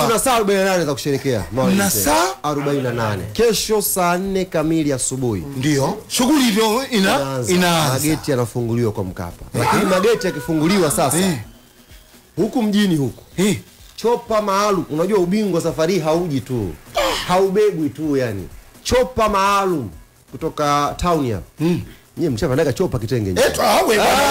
tuna saa 48 za kusherekea Maulid Na Day. saa? 48 kesho saa 4 kamili asubuhi ndio shughuli ndio ina inaanza. inaanza mageti yanafunguliwa kwa mkapa lakini mageti yakifunguliwa sasa Eh. huku mjini huku Eh, chopa maalum unajua ubingwa safari hii hauji tu haubebwi tu yani chopa maalum kutoka town hapa mm. nyie mshapandaga chopa kitenge nyie. eh, tu- ah, we bwana.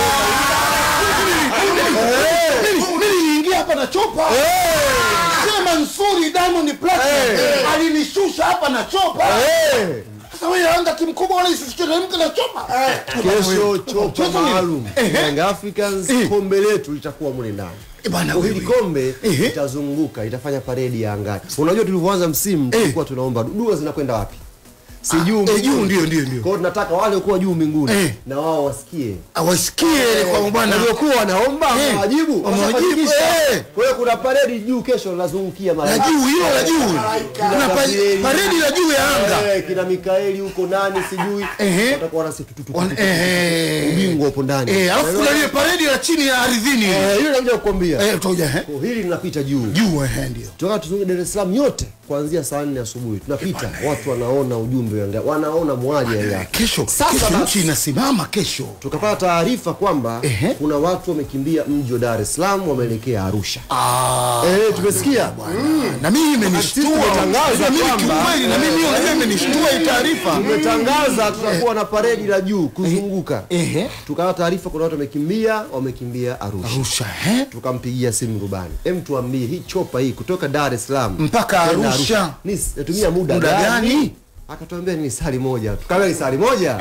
Mimi- mimi niliingia hapa na chopa Sema Mansuri Diamond Platinum alinishusha hapa na chopa Eh. sasa wewe Yanga timu kubwa wala isiteremke na chopa kesho chopa Kesho ni- maalum Ehe. Young Africans Eh. kombe letu litakuwa mule ndani Eh, bwana Kwa hili wewe. kombe Ehe. itazunguka itafanya paredi ya angani unajua tulivyoanza msimu tulikuwa tunaomba dua zinakwenda wapi si juu eh, mbinguni. juu ndio ndio ndio Kwa hiyo tunataka wale kuwa juu mbinguni Eh. na wao wasikie awasikie kwa bwana waliokuwa wanaomba Eh, wajibu wamewajibu, eh. kwa hiyo kuna paredi juu kesho linazungukia mara la juu hilo la juu kuna pa- Gabrieli. paredi la juu ya anga Eh, kina Mikaeli huko nani sijui Ehe. watakuwa wanasi tu- tu- tu- Wan- tu- tu- ehe. ubingwa upo ndani eh alafu kuna ile paredi la chini ya ardhini Eh, hilo nakuja kukwambia eh toja eh Kwa hili linapita juu juu eh ndio tunataka tuzunguke Dar es Salaam yote kuanzia saa nne asubuhi tunapita watu wanaona ujumbe wa Yanga wanaona mwali ya Yanga kesho Sasa kesho basi. nchi inasimama kesho tukapata taarifa kwamba Ehe. kuna watu wamekimbia mji wa Dar es Salaam wameelekea Arusha ah eh, tumesikia na mimi Sisi imenishtua tumetangaza na mimi kwamba- kiukweli na mimi unajua imenishtua hii taarifa tumetangaza tutakuwa na paredi la juu kuzunguka ehe tukawa taarifa kuna watu wamekimbia wamekimbia Arusha Arusha eh tukampigia simu rubani em tuambie hii chopa hii kutoka Dar es Salaam Mpaka kwenda Arusha. ni natumia muda, Muda gani, gani? akatuambia ni sali moja tukaambia ni sali moja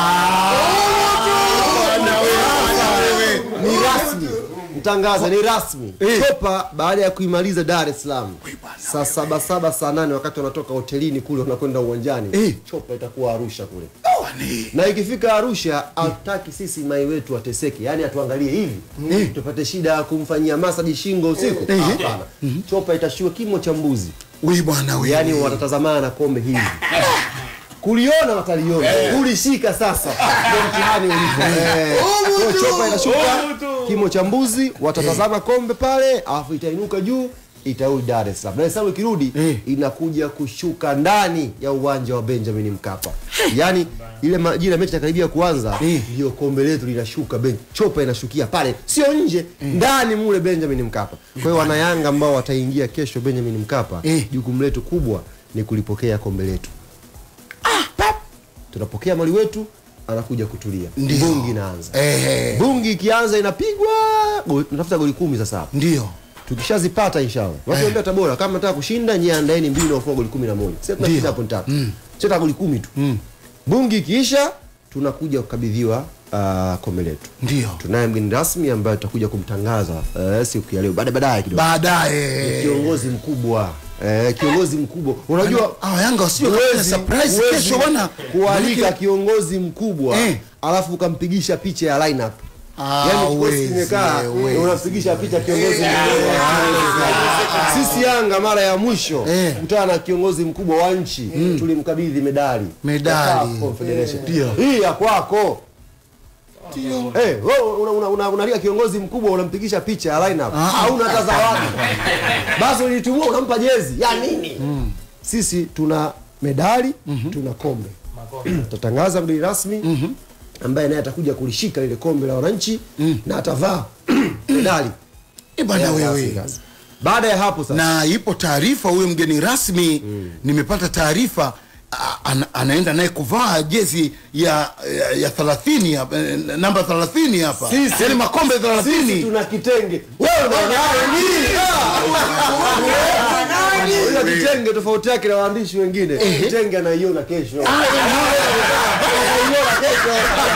ni rasmi mtangaza ni rasmi chopa baada ya kuimaliza Dar es Salaam saa saba saba saa nane wakati wanatoka hotelini kule wanakwenda uwanjani Eh. chopa itakuwa Arusha kule Oh, ni- na ikifika Arusha hataki sisi mai wetu wateseke, yani atuangalie hivi tupate shida ya kumfanyia masaji shingo usiku. Hapana, chopa itashuka kimo cha mbuzi, we bwana we yani watatazamana na kombe hivi kuliona wataliona, kulishika sasa ndio mtihani ulipo. Eh, kwa hiyo chopa itashuka kimo cha mbuzi, watatazama kombe pale, alafu itainuka juu itarudi Dar es Salaam. Dar es Salaam ikirudi Eh. inakuja kushuka ndani ya uwanja wa Benjamin Mkapa. Yaani ile majira mechi inakaribia kuanza Eh. ndio kombe letu linashuka ben, chopa inashukia pale, sio nje, ndani mule Benjamin Mkapa. Kwa hiyo wanayanga ambao wataingia kesho Benjamin Mkapa, Eh. jukumu letu kubwa ni kulipokea kombe letu. Pap! tunapokea mali wetu, anakuja kutulia, Ndio. bungi inaanza. eh Bungi ikianza inapigwa, goli- tunatafuta goli kumi sasa hapa ndio tukishazipata inshallah watu waambia Tabora kama nataka kushinda nyie andaeni mbili na ufunga goli kumi na moja sasa tunashinda hapo tatu mm. sasa goli kumi tu bungi ikiisha tunakuja kukabidhiwa uh, kombe letu ndio tunaye mgeni rasmi ambaye tutakuja kumtangaza uh, siku ya leo baada baadaye kidogo baadaye kiongozi mkubwa eh, kiongozi mkubwa unajua ah Yanga wasio kufanya huwezi- surprise huwezi kesho bwana kualika Manake- kiongozi mkubwa Eh. alafu ukampigisha picha ya lineup Ah, Yaani kikosi huwezi, kimekaa huwezi. unampigisha picha kiongozi mkubwa. sisi Yanga mara ya mwisho Eh. kutana na kiongozi mkubwa wa nchi tulimkabidhi medali Medali. Ya CAF Confederation. hii ya kwako Eh, wewe una, una, una, unalia kiongozi mkubwa unampigisha picha ya lineup au hata zawadi basi ulitumua unampa jezi ya nini sisi tuna medali tuna kombe tutatangaza mgeni rasmi ambaye naye atakuja kulishika lile kombe la wananchi na atavaa medali Eh, bwana ya wewe Africans. baada ya hapo sasa na ipo taarifa huyo mgeni rasmi nimepata taarifa a- ana, anaenda naye kuvaa jezi ya ya, ya 30 hapa eh, namba 30 hapa Sisi- yani makombe sisi 30 tuna kitenge wewe Ila kitenge tofauti yake na waandishi wengine kitenge anaiona kesho anaiona kesho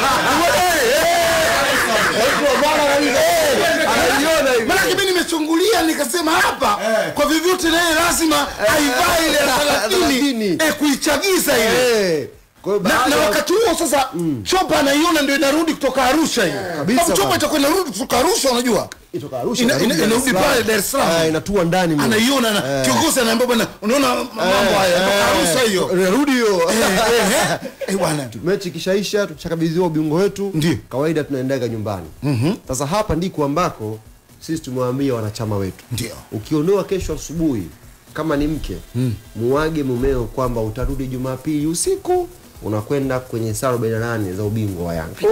Eh, bwana kabisa. Eh, anaiona hivi Maanake mimi nimechungulia nikasema hapa kwa vyovyote naye lazima aivae ile ya 30 30. eh, kuichagiza ile Eh, kwa hiyo na, baada na ya- wakati huo sasa chopa anaiona ndio inarudi kutoka Arusha hiyo Kabisa Sababu chopa bwana. itakuwa inarudi kutoka Arusha unajua itoka Arusha Ina- inarudi ina- Dar es inarudi Salaam. pale Dar es Salaam. Ah, inatua ndani mle. anaiona na kiongozi anaambia bwana unaona mambo haya kutoka Arusha hiyo Inarudi hiyo Eh, eh, eh. Eh, bwana mechi ikishaisha tukishakabidhiwa ubingwa wetu Ndio. kawaida tunaendaga nyumbani sasa hapa ndiko ambako sisi tumewaambia wanachama wetu ndio ukiondoa kesho asubuhi kama ni mke muage mumeo kwamba utarudi Jumapili usiku unakwenda kwenye saa 48 za ubingwa wa Yanga.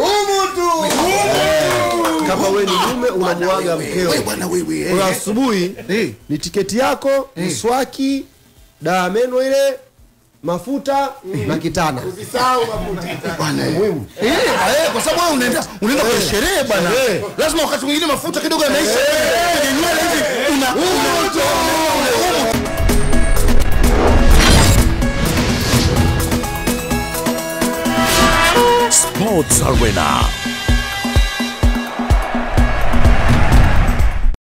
Kama wewe ni mume unamuaga mkeo. Wewe bwana wewe. eh. Kwa asubuhi Eh. ni tiketi yako, mswaki, dawa ya meno ile, mafuta na kitana. Bwana, eh. Muhimu. Eh, eh, kwa sababu wewe unaenda unaenda kwenye sherehe bwana. Eh. Lazima wakati mwingine mafuta kidogo yanaisha. Kwenye nywele hivi una una Sports Arena